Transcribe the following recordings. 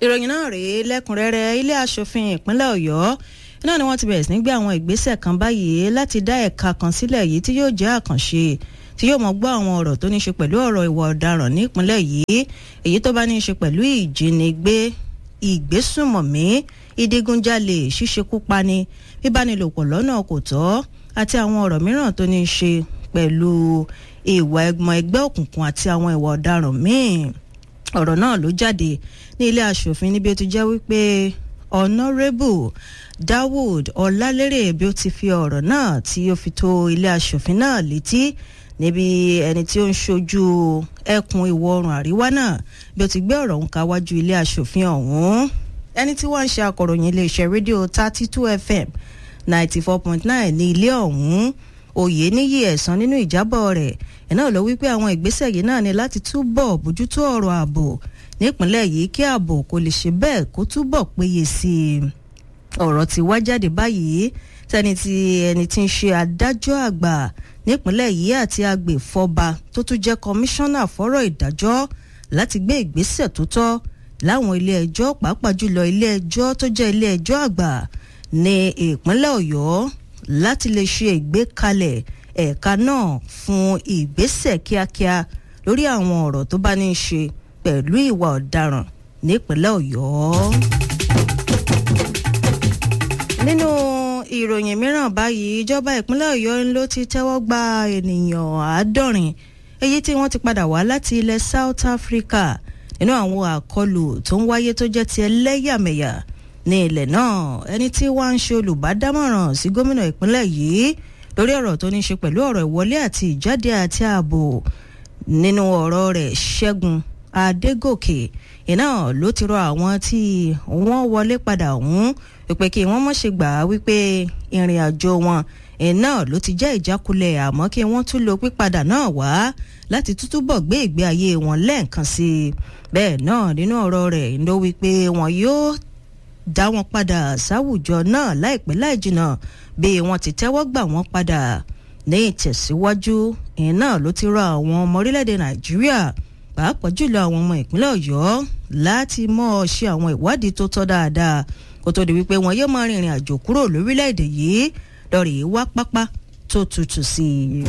ìròyìn náà rèé lẹ́kùnrẹ́rẹ́ ilé asòfin ìpínlẹ̀ ọ̀yọ́ náà ni wọ́n ti bẹ̀rẹ̀ sí ní gbé àwọn ìgbésẹ̀ kan báyìí láti dá ẹ̀ka kan sílẹ̀ yìí tí yóò jẹ́ àkànṣe tí yóò mọ gbọ́ àwọn ọ̀rọ̀ tó ní ṣe pẹ̀lú ọ̀rọ̀ ìwà ọ̀daràn nípínlẹ̀ yìí èyí tó bá ní ṣe pẹ̀lú ìjínigbé ìgbésùmọ̀mí ìdigunjalè ṣíṣekúpani bíbánilòpọ̀ lọ́nà kò tọ́ àti àwọn ọ̀rọ̀ mìíràn tó ní ṣe pẹ̀lú ìwà ẹgbọn ẹgbẹ́ òkùnkùn àti àwọn ìwà ọ̀daràn míì ọ̀rọ̀ náà ló jáde ní ilé asòfin níbi ó ti jẹ́ wípé honourable dawood ọlálérè bí ó ti fi ọ̀rọ̀ náà tí ó fi tó ilé asòfin náà létí níbi ẹni tí ó ń ṣojú ẹkùn ìwọ̀ oòrùn àríwá náà bí ó ti gbé ọ̀rọ̀ ń káwájú ilé asòfin ọ̀hún ẹni tí wọ́n ń ṣe akọ̀ròyìn iléeṣẹ́ rédíò thirty two fm ninety four point nine ní ilé ọ̀hún òye níyì ẹ̀sán nínú ìjábọ̀ rẹ̀ ẹ̀ náà ló wí pé àwọn ìgbésẹ̀ yìí náà ni láti túbọ̀ bójútó ọ̀rọ̀ ààbò nípínlẹ̀ yìí kí ààbò kò lè ṣe bẹ́ẹ̀ kó túbọ̀ péye sí i ọ̀rọ̀ ti wá jáde báyìí tẹni tí ẹni tí ń ṣe adájọ́ àgbà nípínlẹ̀ yìí àti agbèfọ́ba tó tún jẹ́ kọmíṣánná fọ́rọ̀ ìdájọ́ láti gbé ìgbésẹ̀ tó tọ́ láwọn ilé ẹjọ́ pàápàá jùlọ ilé ẹjọ́ tó jẹ́ ilé ẹjọ́ àgbà ní ìpínlẹ̀ ọ̀yọ́ láti lè ṣe ìgbékalẹ̀ ẹ̀ka náà fún ìgbésẹ̀ kíákíá lórí àwọn ọ̀rọ̀ tó bá ní í ṣe pẹ̀lú ìwà ọ̀daràn nípínlẹ̀ ọ̀yọ́. nínú ìròyìn mìíràn báyìí ìjọba ìpínlẹ̀ ọ̀yọ́ ló ti tẹ́wọ́ gba ènìyàn àádọ́rin èyí tí wọ́n ti padà wá láti ilẹ̀ south africa nínú àwọn àkọlù tó ń wáyé tó jẹ́ ti ẹlẹ́yàmẹ̀yà ní ilẹ̀ náà ẹni tí wàá ń ṣe olùbádámọ̀ràn sí gómìnà ìpínlẹ̀ yìí lórí ọ̀rọ̀ tó ní ṣe pẹ̀lú ọ̀rọ̀ ìwọlé àti ìjáde àti ààbò nínú ọ̀rọ̀ rẹ̀ ṣẹ́gun adégòkè iná ló ti rọ àwọn tí wọ́n wọlé padà ọ̀hún wípé kí wọ́n mọ̀ ṣe gbà á wípé ìrìn àjò wọn iná ló ti jẹ́ ìjákulẹ̀ àmọ́ kí wọ́n tún lo pípadà náà wá láti tútúbọ̀ gbé ìgbé ayé wọn lẹ́ẹ̀kan sí i bẹ́ẹ̀ náà nínú ọ̀rọ̀ rẹ̀ ló wípé wọn yóò dá wọn padà sáwùjọ náà láìpẹ́ láì jìnnà bí wọ́n ti tẹ́wọ́ gbà wọ́n padà ní ìtẹ̀síwájú iná ló ti rọ àwọn ọmọ orílẹ̀-èdè nàìjíríà pàápàá jùlọ àwọn ọmọ ìpínlẹ̀ ọ̀yọ́ láti mọ̀ ọ́ ṣe àwọn ìwádìí tó tọ́ dáadáa kó tó di wípé wọn yóò máa rìnrìn àjò kúrò lórílẹ̀-èdè yìí lọ́ọ̀rì wá pápá tó tutù sí i.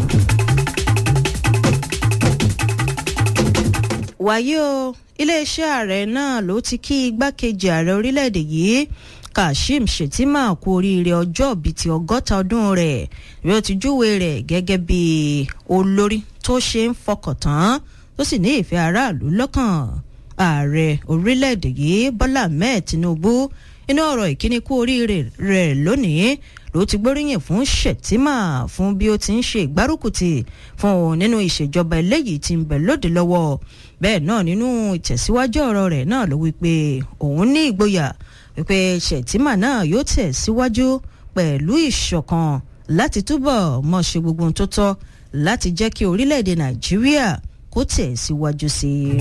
wàyí o iléeṣẹ́ ààrẹ náà ló ti kí igbákejì ààrẹ orílẹ̀-èdè yìí kashim shettima kú oríire ọjọ́ bíi ti ọgọ́ta ọdún rẹ̀ bí ó ti júwe rẹ̀ gẹ́gẹ́ bí olórí tó ṣe ń fọkàn tán tó sì ní ìfẹ́ aráàlú lọ́kàn ààrẹ orílẹ̀-èdè yìí bọ́lá ahmed tinubu inú ọ̀rọ̀ ìkíni kú oríire rẹ̀ lónìí ló ti gbóríyìn fún shettima fún bí ó ti ń ṣe ìgbárùkùtì fún òun nínú ìṣèjọba eléyìí tí ń bẹ lóde lọ́wọ́ bẹ́ẹ̀ náà nínú ìtẹ̀síwájú ọ̀rọ̀ rẹ̀ náà ló wí pé òun ní ìgboyà wípé shettima náà yóò tẹ̀ síwájú pẹ̀lú ìṣọ̀kan láti túbọ̀ mọ̀ ṣe gbogbo ohun tó tọ́ láti jẹ́ kí orílẹ̀-èdè nàìjíríà kó tẹ̀ síwájú sí i.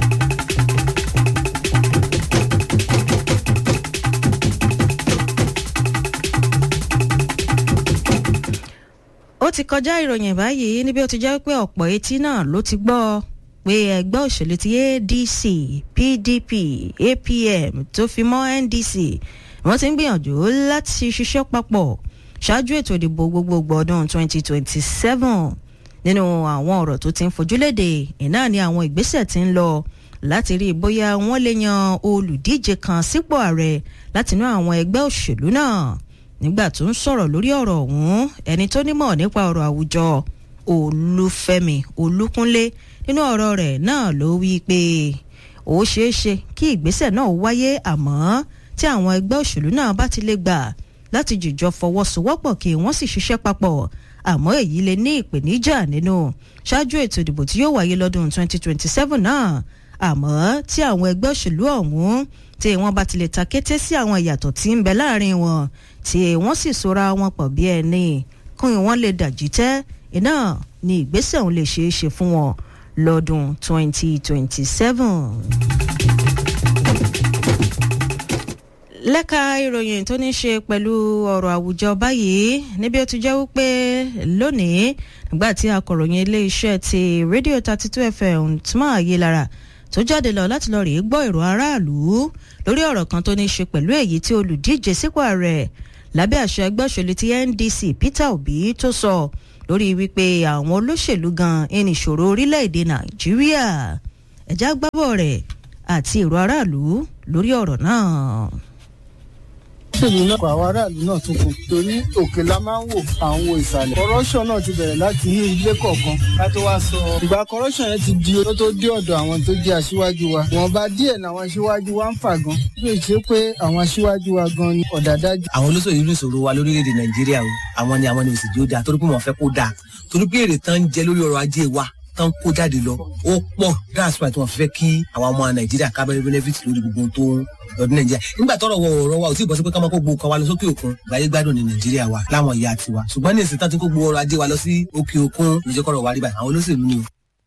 ó ti kọjá ìròyìn báyìí níbi ó ti jẹ́ pé ọ̀pọ̀ etí náà ló ti gbọ́ pé ẹgbẹ́ òṣèlú ti adc pdp apm tó fi mọ́ ndc wọ́n ti ń gbìyànjú láti ṣiṣẹ́ papọ̀ ṣáájú ètò ìdìbò gbogbogbò ọdún 2027 nínú àwọn ọ̀rọ̀ tó ti ń fojúléde iná ni àwọn ìgbésẹ̀ ti ń lọ láti rí bóyá wọ́n lè yan olùdíje kan sípò ààrẹ látinú àwọn ẹgbẹ́ òṣèlú náà nígbà tó ń sọ̀rọ̀ lórí ọ̀rọ̀ ọ̀hún ẹni tó nímọ̀ nípa ọ̀rọ̀ àwùjọ olúfẹ́mi olúkúnlé nínú ọ̀rọ̀ rẹ̀ náà ló wí pé ó ṣeé ṣe kí ìgbésẹ̀ náà wáyé àmọ́ tí àwọn ẹgbẹ́ òṣèlú náà bá ti lè gbà láti jìjọ fọwọ́sowọ́pọ̀ kí wọ́n sì ṣiṣẹ́ papọ̀ àmọ́ èyí lè ní ìpèníjà nínú ṣáájú ètò ìdìbò tí yóò wáyé lọ́dún 2027 náà àmọ́ tí àwọn ẹgbẹ́ òṣèlú ọ̀hún tí wọ́n bá ti lè ta kété sí àwọn ìyàtọ̀ tí ń bẹ láàrin wọn tí wọ́n sì sora wọn pọ̀ bí ẹni kún wọ́n lè dàjí tẹ́ iná ni ìgbésẹ̀ òun lè ṣeé ṣe fún wọn lọ́dún 2027 lẹ́ka ìròyìn tó ní ṣe pẹ̀lú ọ̀rọ̀ àwùjọ báyìí níbi ó ti jẹ́ wípé lónìí nígbà tí akọ̀ròyìn iléeṣẹ́ ti rédíò thirty two fm tuma ayélujára tó jáde lọ láti lọ rèé gbọ́ èrò aráàlú lórí ọ̀rọ̀ kan tó ní í ṣe pẹ̀lú èyí tí olùdíje sípò ààrẹ lábẹ́ àṣẹ ẹgbẹ́ òṣèlú ti NDC Peter Obi tó sọ lórí wípé àwọn olóṣèlú gan ẹni ìṣòro orílẹ̀-èdè Nàìjíríà ẹ̀já gbábọ̀ rẹ̀ àti èrò aráàlú lórí ọ̀rọ̀ náà ṣèlú náà àwọn aráàlú náà tún kù torí òkè la máa ń wò àwọn wo ìsàlẹ̀. corruption náà ti bẹ̀rẹ̀ láti ní ilé kọ̀ọ̀kan ká tó wá sọ. ìgbà corruption yẹn ti di ó tó dé ọ̀dọ̀ àwọn tó jẹ́ aṣíwájú wa. wọ́nba díẹ̀ làwọn aṣíwájú wa ń fà gan. bí ṣe pé àwọn aṣíwájú wa gan ni ọ̀dàdájú. àwọn olóṣèlú ní ìṣòro wa lórílẹ̀‐èdè nàìjíríà o àwọn ni àwọn ni òsì jí ó dáa torí pé wọ́n fẹ́ kó dáa torí pé èrè tán ń jẹ lórí ọrọ̀ ajé wa tán kó jáde lọ ó pọ̀ that's why tí wọ́n fẹ́ kí àwọn ọmọ nàìjíríà kábẹ́rẹ́ benefit lórí gbogbo tó ń lọ́dún nàìjíríà nígbà tọrọ wọ ọ̀rọ̀ wa ò tí ì bọ́ sí pé ká máa kó gbogbo kan wa lọ sókè òkun gbáyé gbádùn ní nàìjíríà wa láwọn ìyá tiwa ṣùgbọ́n ní ìsìn tán ti kó gbogbo ọrọ̀ ajé wa lọ sí òkè òkun ìjọkọ̀rọ̀ wa rí báyìí àwọn olóṣèlú ni o.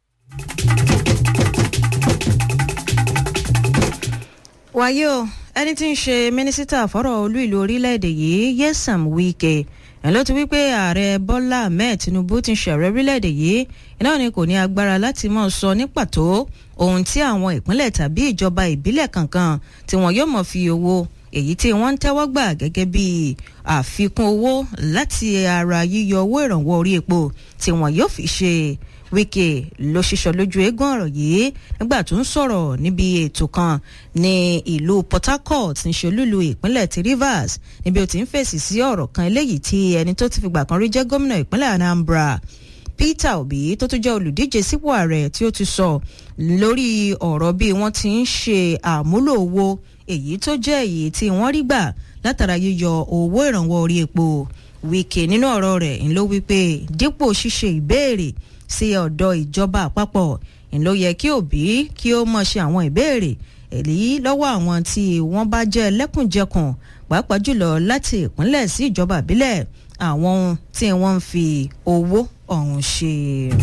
wáyé o ẹni tí ń ṣe mínísítà fọ́rọ̀ olú ìlú orílẹ̀-èdè yìí Nyesom Wike ẹ̀ ló ti wí pé ààrẹ Bọ́lá Ahmed Tinubu ti ń ṣààrẹ orílẹ̀-èdè yìí iná ni kò ní agbára láti máa sọ ní pàtó ohun tí àwọn ìpínlẹ̀ tàbí ìjọba ìbílẹ̀ kankan tí wọn yóò mọ̀ fi owó èyí tí wọ́n ń tẹ́wọ́ gbà gẹ́gẹ́ bí àfikún owó láti ara yíyọ owó ìrànwọ́ orí epo tí wọn yóò fi ṣe Wike ló ṣiṣọ lójú eégún ọ̀rọ̀ yìí nígbà tó ń sọ̀rọ̀ níbi ètò kan ní ìlú Port Harcourt ní ṣolúlu ìpínlẹ̀ ti Rivers níbi ó ti ń fèsì sí ọ̀rọ̀ kan eléyìí tí ẹni tó ti fìgbà kan rí jẹ́ gómìnà ìpínlẹ̀ Anambra Peter Obi tó tún jẹ́ olùdíje sípò ààrẹ tí ó ti sọ lórí ọ̀rọ̀ bí wọ́n ti ń ṣe àmúlò owó èyí tó jẹ́ èyí tí wọ́n rí gbà látara yíyọ owó ìrànwọ́ orí epo Wike nínú ọ̀rọ̀ rẹ̀ ń ló wípé dípò ṣíṣe ìbéèrè sí ọ̀dọ̀ ìjọba àpapọ̀ ń ló yẹ kí Obi kí ó mọ̀ ṣe àwọn ìbéèrè èyí lọ́wọ́ àwọn tí wọ́n bá jẹ́ lẹ́kùnjẹkùn pàápàá jùlọ láti ìpínlẹ̀ sí ìjọba ìbílẹ̀ àwọn tí wọ́n ń fi owó ọ̀hún ṣe.